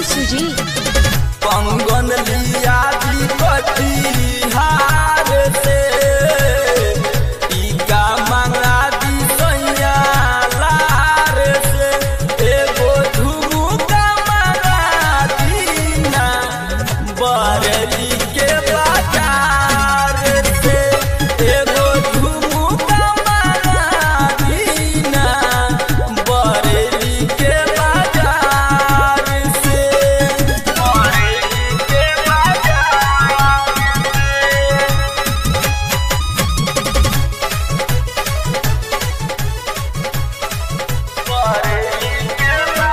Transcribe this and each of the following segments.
सुजीत पंगन लिया दी कटिहार से टीका मंगा दी सैया लार से एगो झुमुका मंगा दीना बरली के बाजार से एगो झुमुका मंगा दीना बरली के बाजार से बरली के बाजार बरली के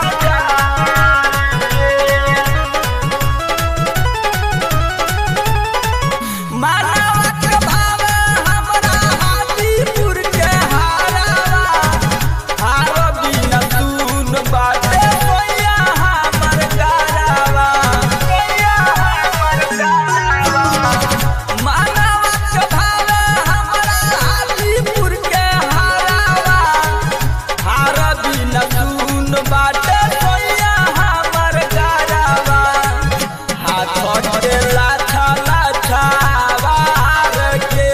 मानवा के भाव हमरा हाजीपुर के हारावा हार बिना सुन बाटे सोया हमर गारावा सोया हमर गारावा मानवा के भाव हमरा हाजीपुर के हारावा हार बिना सुन बाटे सोया हमर गारावा हाथ के लाछा लाछा वार के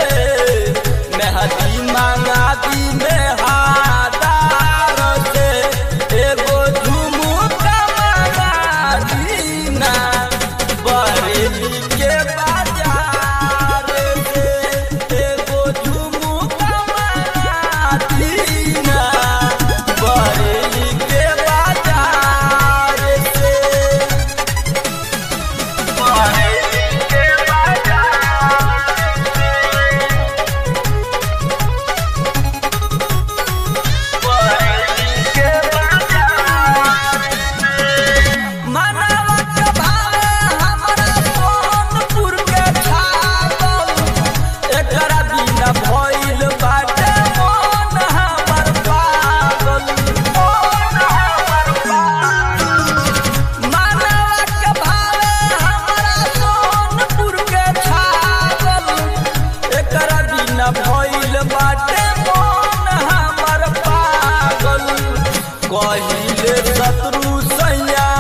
मेहदी मांगा दी मेहादार से एगो झुमुका मंगा दीना बरेली के बाजार से एगो झुमुका मंगा दीना बरेली के बाजार से मनवत भावे हमरा सोनपुर के छागल एकरा बिना भइल बाटे मन हमर पागल मन हमर पागल मनवत भावे हमरा सोनपुर के छागल एकरा बिना भइल बाटे मन हमर पागल कहिले शत्रु सैया